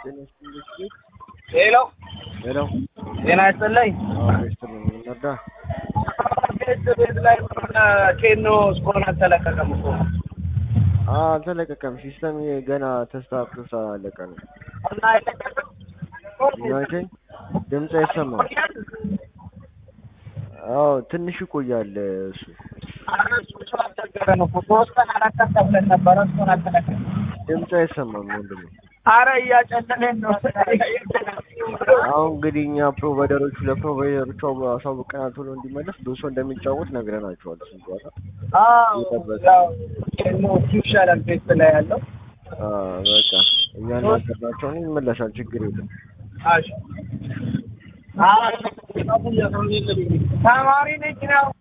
ሄሎ ሄሎ ጤና ይስጥልኝ። ስትልን ነዳ ቤት ቤት ላይ ኬኖ እስካሁን አልተለቀቀም እኮ አልተለቀቀም። ሲስተም ገና ተስተካክሎ ስላለቀ ነው። እና አይለቀቅም። ናይተኝ ድምፅ አይሰማም። አዎ ትንሽ ይቆያል እሱ ኧረ እሱ እሱ አልቸገረን እኮ ሶስት ቀን አራት ቀን ተብለን ነበረ እስካሁን አልተለቀቀም። ድምፅ አይሰማም ወንድሜ። ኧረ እያጨለለን ነው። አሁን እንግዲህ እኛ ፕሮቫይደሮቹ ለፕሮቫይደሮቹ አሳውቀናል ቶሎ እንዲመለስ ብዙ ሰው እንደሚጫወት ነግረናቸዋል። እሱን ጨዋታ አዎ ያው ኬኖ እሱ ይሻላል ቤት ላይ ያለው አዎ፣ በቃ እያናገርናቸው ነው። ይመለሳል፣ ችግር የለም። እሺ ተማሪ ነች ነው